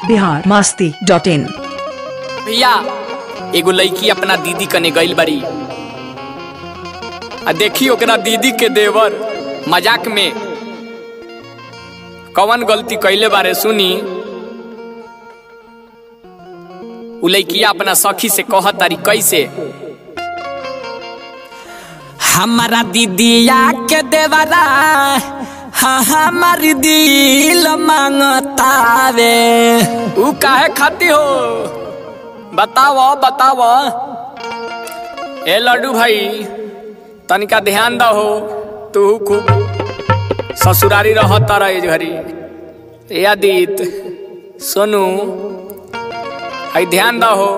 Bihar Masti dot इन भैया एगो लड़की अपना दीदी कने गइल बड़ी आ देखी ओकरा दीदी के देवर मजाक में कवन गलती कैले बारे सुनी उ लड़किया अपना सखी से कह तारी कैसे हमारा दीदिया के देवरा हाँ हमार दिल मांगतावे उ काहे खाती हो बताओ बताओ ए लड्डू भाई तनिका ध्यान दहो तू खूब ससुरारी रहता रहे घरी ए आदित सोनू आई ध्यान दहो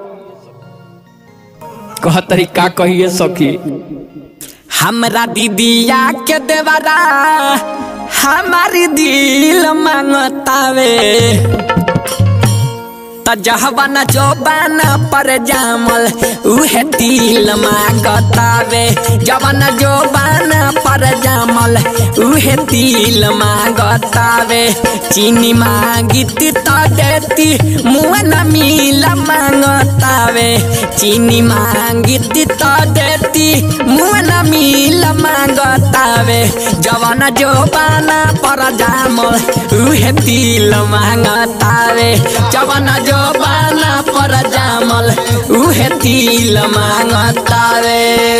कह तरीका कहिए सखी हमरा दीदिया के देवरा हमारी दिल मांगतावे त जहवन जोबान पर जामल उहे तिल मांगतावे जवन जोबान पर जामल उहे तिल मांगतावे चीनी मांगित त देती मुँह न मिल मांगतावे चीनी मांगित त देती मुँह न मिल मांगतावे जवन जोबान पर जामल उहे तिल मांगतावे जवन जो बाना पर जामल उहे तिल मांगतावे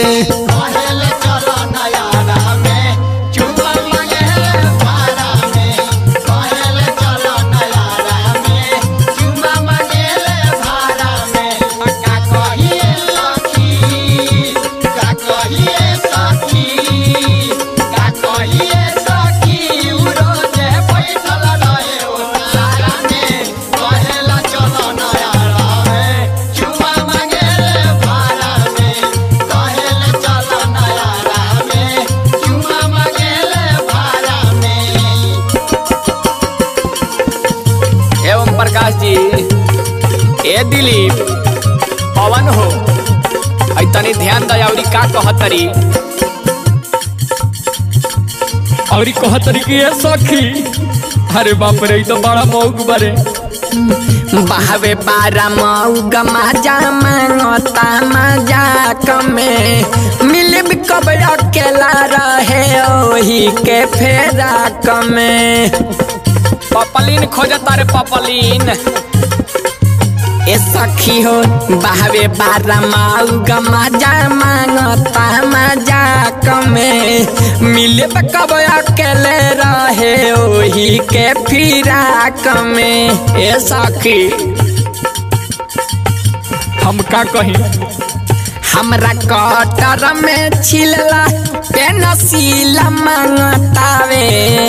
एवं प्रकाश जी ए दिलीप पवन हो आई तनी ध्यान दयावरी का कहतरी और कहतरी कि ये सखी अरे बाप रे ई तो बड़ा मौक बारे बहवे बारा मऊग मजा मांगता मजाक में मिलब कब अकेला रहे ओही के फेराक में पपलीन खोजता रे पपलीन ए सखी हो बहवे बारा मऊग मजा मांगता मजाक में मिलब कब अकेले रहे ओही के फिराक में ए सखी हम का कही हमरा कटर में छिलला पेनसिला मांगतावे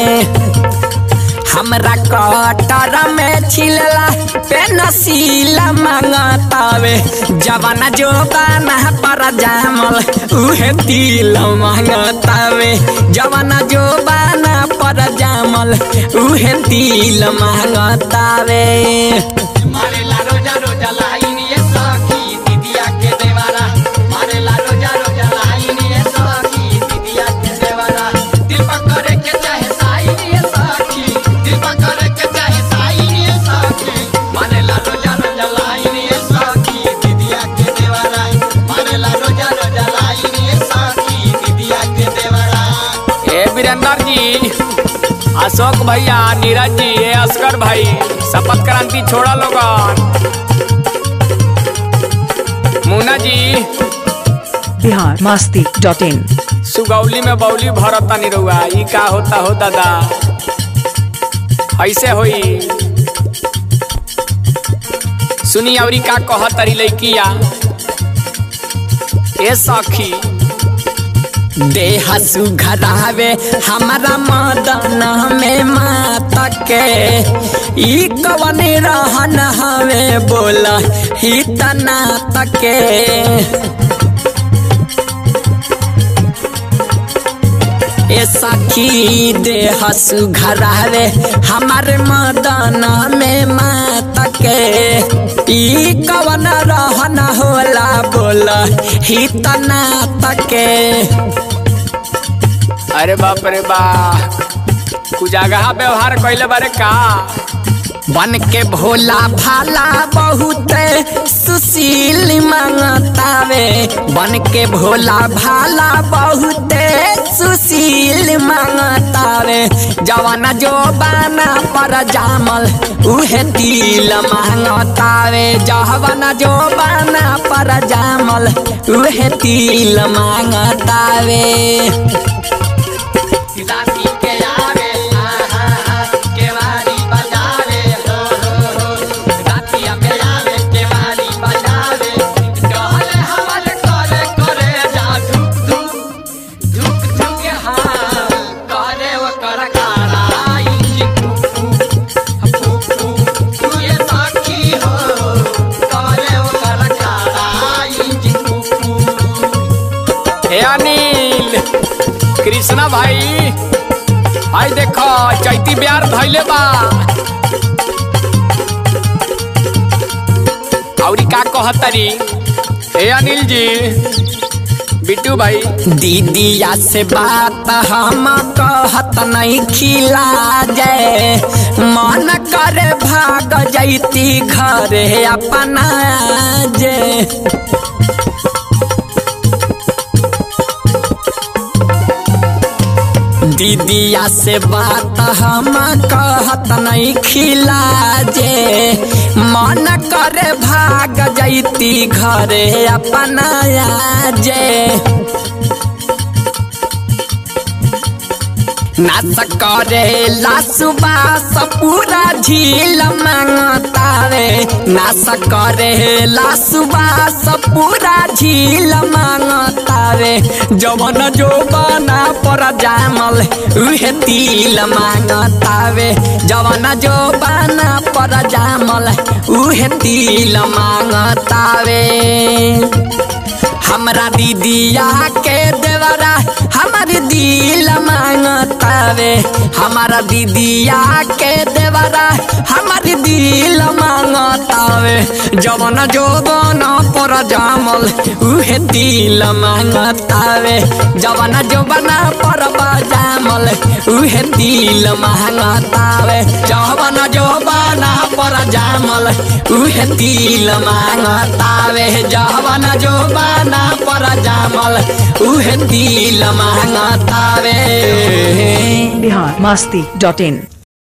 हमरा कटर में छिलला पेनसिला मांगतावे जवाना जो बाना पर जामल उहे तिल मांगतावे जवाना जो बाना पर जामल उहे तिल मांगतावे मारेला रोजा रोजा लाइन ये सखी दीदिया के देवारा मारेला रोजा रोजा लाइन ये सखी दीदिया के देवारा दिल पकड़े के चाहे साइन ये सखी दिल पकड़े के चाहे साइन ये सखी मारेला रोजा रोजा लाइन ये सखी दीदिया के देवारा मारेला रोजा रोजा लाइन ये सखी दीदिया के देवारा ए वीरेंद्र जी अशोक भैया नीरज जी ए असगर भाई शपथ क्रांति छोड़ा लोगन मुन्ना जी बिहार मास्ती डॉट इन सुगौली में बौली भरता नहीं रहुआ ई का होता हो दादा ऐसे होई सुनी अवरी का कह तरी लैकिया ए सखी देह सुघरावे हमारा मदन में मात के ई कवन रहन हवे बोला ही तना तके ए सखी देह सुघरावे हमारे मदन में मात के ई कवन रहन होला बोला ही तना तके अरे बाप रे बा कुजागहा व्यवहार कैले बारे का बन के भोला भाला बहुत सुशील मांगतावे बन के भोला भाला बहुत सुशील मांगतावे जवाना जो बाना पर जामल उहे दिल मांगतावे जवाना जो बाना पर जामल उहे दिल मांगतावे राती के आवे आहा केवारी बजावे हो हो हो रातिया में आवे केवारी बजावे कहले हमर करे करे जा धुक धुक धुक धुक हाँ करे वो कर काराई फूक फूक तू ये साखी हो करे वो कर काराई फूक फूक हे अनिल कृष्णा भाई आई देखो चैती बिहार धैले बा औरी का कहतरी हे अनिल जी बिट्टू भाई दीदिया से बात हम कहत नहीं खिला जाए मन करे भाग जैती घरे अपना जे दीदिया से बात हम कहत नहीं खिला जे मन करे भाग जैती घरे अपना जे नाच करे लासुबास पूरा झील मांगतावे नाच करे लासुबास पूरा झील मांगतावे जवन जो बना पर जामल उहे तिल मांगतावे जवन जो बना पर जामल उहे तिल मांगतावे हमरा दीदिया के देवरा हमार दिल मांगतावे हमारा दीदिया के देवरा हमार दिल मांगतावे जवन जोबन पर जामल उहे दिल मांगतावे जवन जोबन पर जामल उहे दिल मांगतावे जवन जोबन पर जामल उहे दिल मांगतावे जवन जोबन पर जामल उहे दिल मांगतावे बिहार मस्ती डॉट इन